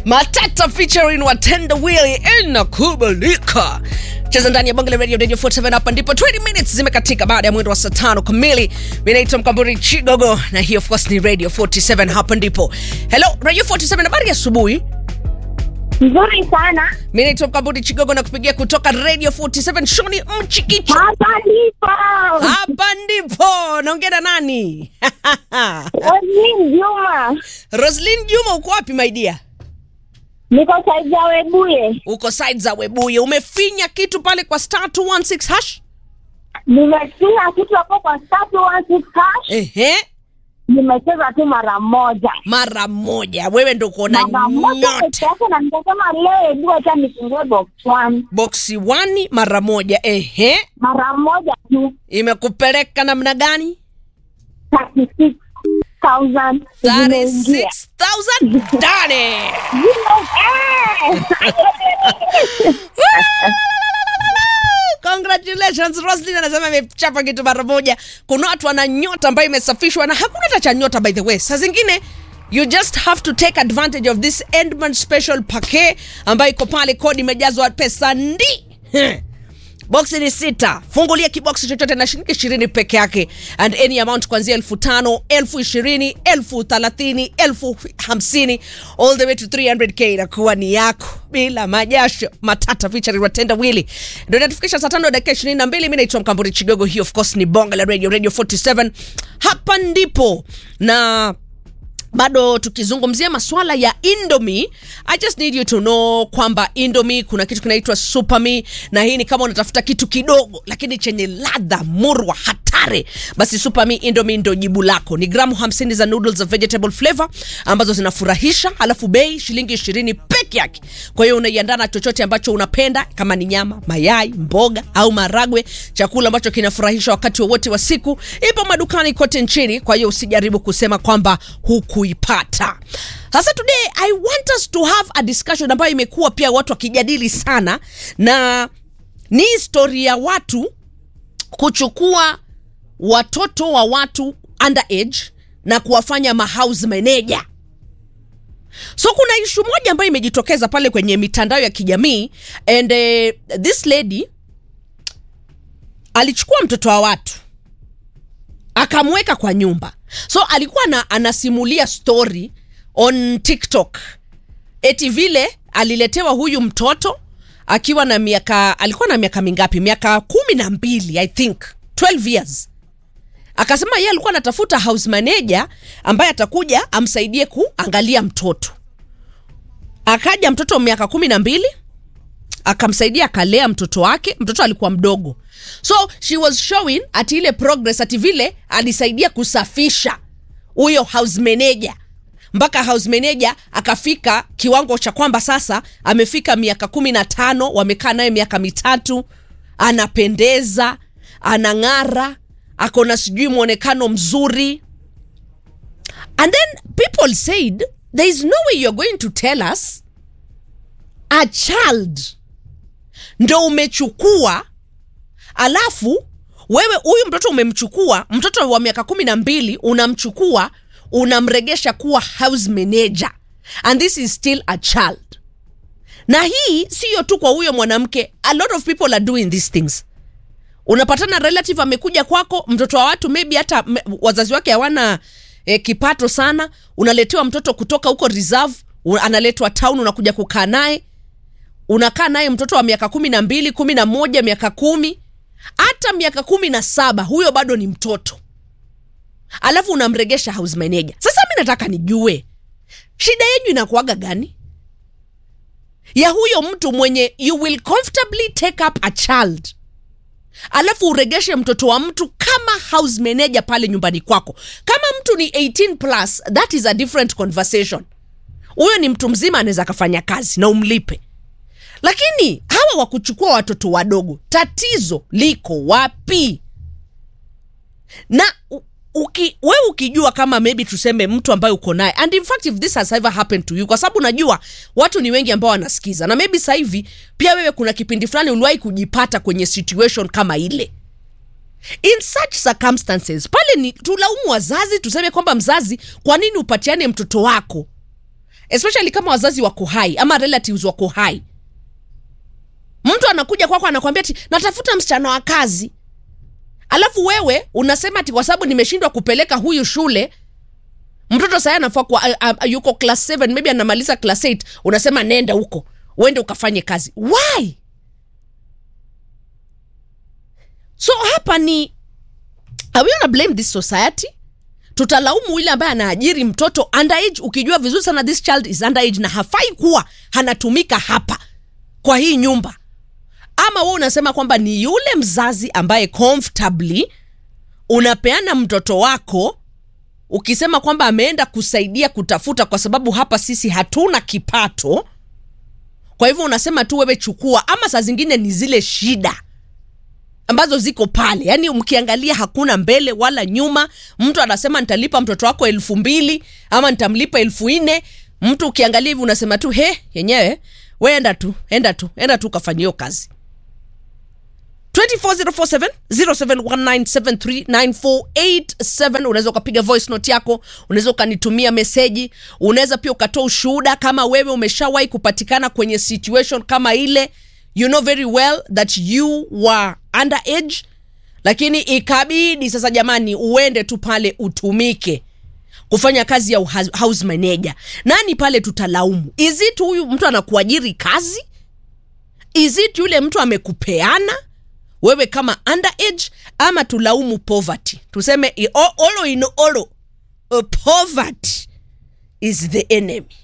matata featuring watenda wili inakubalika cheza ndani ya bonge la radio radio 47 hapa ndipo 20 minutes zimekatika baada ya mwendo wa saa tano kamili mi naitwa mkamburi chigogo na hii of course ni radio 47 hapa ndipo hello radio 47 habari ya asubuhi Nzuri sana. mi naitwa mkamburi chigogo na kupigia kutoka radio 47 shoni mchikicho Hapa ndipo. hapa ndipo naongea na nani Roslyn Juma. roslin juma uko wapi maidia Niko saizi ya Webuye. uko side za webuye umefinya kitu pale kwa star 216 hash Nimefinya kitu hapo kwa statu one six hash. ehe Nimecheza tu mara moja. mara moja wewe ndo kuona Mara moja nyota peke yake na nikasema leo hebu acha nifungue box one. boksi wani mara moja ehe Mara moja tu. imekupeleka namna gani 36,000 zimeingia. 36000 ndani Eh! congratulations roslin anasema imechapa kitu mara moja kuna watu wana nyota ambayo imesafishwa na hakuna hata cha nyota by the way saa zingine you just have to take advantage of this endman special pake ambayo iko pale kodi imejazwa pesa ndi boksi ni sita fungulia kiboksi chochote na shilingi ishirini peke yake and any amount kuanzia elfu tano elfu ishirini elfu thelathini elfu hamsini all the way to 300k inakuwa ni yako bila majasho matata featuring watenda wili ndo inatufikisha saa tano dakika ishirini na mbili mi naitwa mkamburi chigogo hii of course ni bonga la radio radio 47 hapa ndipo na bado tukizungumzia maswala ya indomi i just need you to know kwamba indomi kuna kitu kinaitwa supami na hii ni kama unatafuta kitu kidogo lakini chenye ladha murwa hatari basi supami indomi ndo jibu lako ni gramu 50 za noodles za vegetable flavor ambazo zinafurahisha alafu bei shilingi 20 peke yake kwa hiyo unaiandaa na chochote ambacho unapenda kama ni nyama mayai mboga au maragwe chakula ambacho kinafurahisha wakati wowote wa siku ipo madukani kote nchini kwa hiyo usijaribu kusema kwamba hukuipata sasa today i want us to have a discussion ambayo imekuwa pia watu wakijadili sana na ni histori ya watu kuchukua watoto wa watu underage na kuwafanya mahouse manager so kuna ishu moja ambayo imejitokeza pale kwenye mitandao ya kijamii and uh, this lady alichukua mtoto wa watu akamweka kwa nyumba so alikuwa na, anasimulia story on tiktok eti vile aliletewa huyu mtoto akiwa na miaka alikuwa na miaka mingapi miaka kumi na mbili i think 12 years akasema yeye alikuwa anatafuta house manager ambaye atakuja amsaidie kuangalia mtoto akaja mtoto wa miaka kumi na mbili akamsaidia akalea mtoto wake mtoto alikuwa mdogo so she was showing ati ile progress ati vile alisaidia kusafisha huyo house manager mpaka house manager akafika kiwango cha kwamba sasa amefika miaka kumi na tano wamekaa naye miaka mitatu anapendeza anang'ara ako na sijui mwonekano mzuri and then people said there is no way you're going to tell us a child ndo umechukua alafu wewe huyu mtoto umemchukua mtoto wa miaka kumi na mbili unamchukua unamregesha kuwa house manager and this is still a child na hii siyo tu kwa huyo mwanamke a lot of people are doing these things unapatana relative amekuja kwako mtoto wa watu maybe hata me- wazazi wake hawana eh, kipato sana unaletewa mtoto kutoka huko reserve u- analetwa town unakuja kukaa naye unakaa naye mtoto wa miaka kumi na mbili kumi na moja miaka kumi hata miaka kumi na saba huyo bado ni mtoto alafu unamregesha house manager sasa mi nataka nijue shida yenyu inakuaga gani ya huyo mtu mwenye you will comfortably take up a child alafu uregeshe mtoto wa mtu kama house manager pale nyumbani kwako kama mtu ni 18 plus that is a different conversation huyo ni mtu mzima anaweza akafanya kazi na umlipe lakini hawa wa kuchukua watoto wadogo tatizo liko wapi na u- uki, we ukijua kama maybe tuseme mtu ambaye uko naye and in fact if this has ever happened to you kwa sababu najua watu ni wengi ambao wanasikiza na maybe sasa hivi pia wewe kuna kipindi fulani uliwahi kujipata kwenye situation kama ile in such circumstances pale ni tulaumu wazazi tuseme kwamba mzazi kwa nini upatiane mtoto wako especially kama wazazi wako hai ama relatives wako hai mtu anakuja kwako anakwambia ti natafuta msichana wa kazi alafu wewe unasema ati kwa sababu nimeshindwa kupeleka huyu shule mtoto saya anafaa kuwa a- a- yuko class 7 maybe anamaliza class 8 unasema nenda huko uende ukafanye kazi why so hapa ni are we gonna blame this society tutalaumu yule ambaye anaajiri mtoto underage ukijua vizuri sana this child is underage na hafai kuwa anatumika hapa kwa hii nyumba ama wewe unasema kwamba ni yule mzazi ambaye comfortably unapeana mtoto wako ukisema kwamba ameenda kusaidia kutafuta kwa sababu hapa sisi hatuna kipato kwa hivyo unasema tu wewe chukua ama saa zingine ni zile shida ambazo ziko pale yaani mkiangalia hakuna mbele wala nyuma mtu anasema nitalipa mtoto wako elfu mbili ama nitamlipa elfu nne mtu ukiangalia hivi unasema tu he yenyewe we enda tu enda tu enda tu ukafanya hiyo kazi 24047 0719739487 unaweza ukapiga voice note yako unaweza ukanitumia meseji unaweza pia ukatoa ushuhuda kama wewe umeshawahi kupatikana kwenye situation kama ile you know very well that you were underage lakini ikabidi sasa jamani uende tu pale utumike kufanya kazi ya uha- house manager nani pale tutalaumu is it huyu mtu anakuajiri kazi is it yule mtu amekupeana wewe kama underage ama tulaumu poverty tuseme i- o- olo in olo uh, poverty is the enemy